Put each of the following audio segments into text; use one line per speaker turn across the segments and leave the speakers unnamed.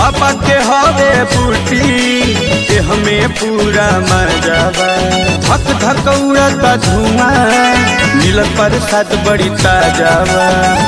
पापा के हवे बूटी के हमें पूरा मजावा धक धक उड़ता धुआं मिलत प्रसाद बड़ी ताजावा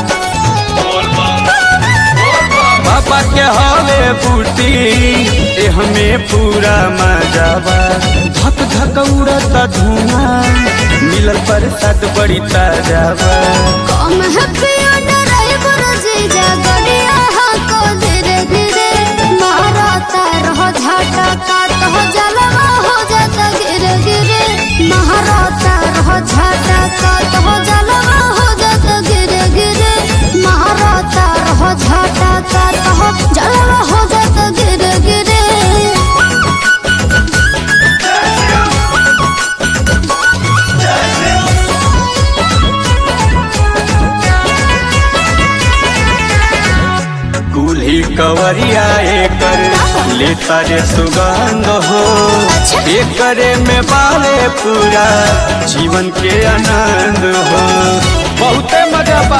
पापा के हवे बूटी के हमें पूरा मजावा धक धक उड़ता धुआं मिलत प्रसाद बड़ी ताजावा
कम है पिया ड्राइवर जीजा गड़िया को धीरे धीरे मारता रहो झाटा का तो जलवा हो जाता गिरे गिरे मारता रहो झाटा का तो जलवा हो जाता गिरे गिरे मारता रहो झाटा का तो जलवा हो जाता गिरे गिरे
दूल्ही कवरिया एकर लेता रे सुगंध हो एकरे में बाले पूरा जीवन के आनंद हो बहुते मजा बा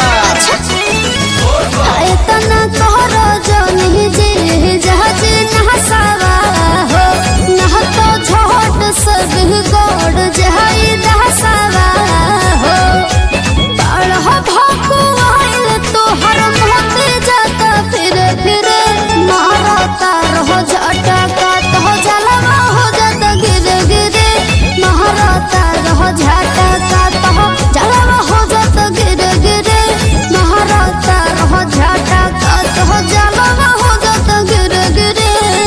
तना तोहरो जनी जी जहाज नहसावा हो नह तो झोट सब गोड़ जहाई दहसावा हो बाढ़ भोकु आइल तोहर मोते जाता फिर फिर मारता रहो झटका तो जलवा हो जाता गिरे गिरे मारता रहो झटका तो जलवा हो जाता गिरे गिरे मारता रहो झटका तो जलवा हो जाता गिरे गिरे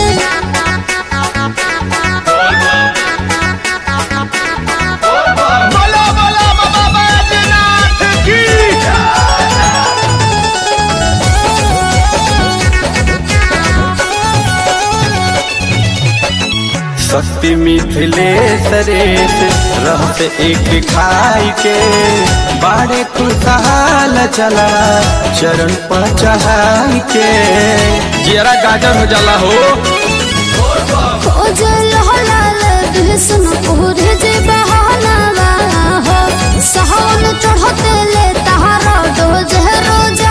बोला बोला बाबा बैजनाथ की शक्ति मिथिलेश रेस रहत एक खाई के बाड़े खुशहाल चला चरण पर चढ़ाई के जरा गाजर हो जाला हो
खोजल हलाल बिहसन पूरे जे बहाना हो सहन चढ़ते ले तहारा डोज रोज